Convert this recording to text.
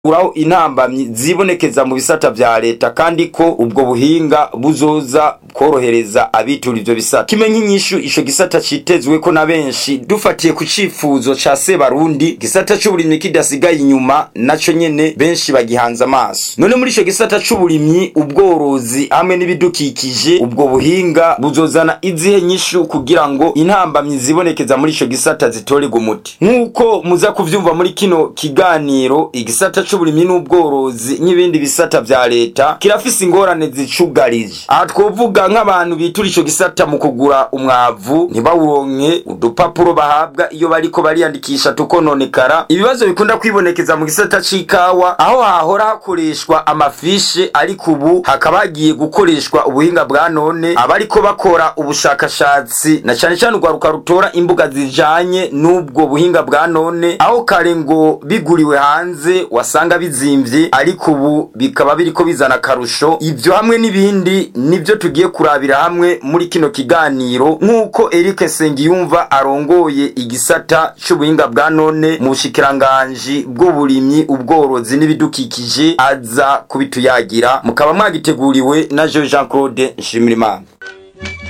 uraho intambamyi zibonekeza mu bisata vya leta kandi ko ubwo buhinga buzoza korohereza abitura ivyo bisata kimwe nk'inyishu ico gisata citezwe ko na benshi dufatiye ku cifuzo ca Sebarundi gisata c'uburimyi kidasigaye inyuma naco nyene benshi bagihanze amaso none muri ico gisata c'uburimyi ubworozi hamwe n'ibidukikije ubwo buhinga buzozana izihe nyishu kugira ngo intambamyi zibonekeza muri ico gisata zitorerwe umuti nk'uko muza kuvyumva muri kino kiganiro igisata c'uburimyi n'ubworozi n'ibindi bisata vya leta kirafise ingorane zicugarije aha twovuga nk'abantu bitura ico gisata mu kugura umwavu ntibawuronke udupapuro bahabwa iyo bariko bariyandikisha tukononekara ibibazo bikunda kwibonekeza mu gisata c'ikawa aho hahora hakoreshwa amafishe ariko ubu hakaba hagiye gukoreshwa ubuhinga bwa none abariko bakora ubushakashatsi na cane cane urwaruka rutora imbuga zijanye n'ubwo buhinga bwa none aho kare ngo biguriwe hanze wasanga bizimvye ariko ubu bikaba biriko bizana akarusho ivyo hamwe n'ibindi nivyo tugiye kurabira hamwe muri kino kiganiro nk'uko Eric Nsengiyumva arongoye igisata c'ubuhinga bwa none mu bushikiranganji bw'uburimyi ubworozi n'ibidukikije aza kubituyagira mukaba mwagiteguriwe na Jean Claude Nshimirimana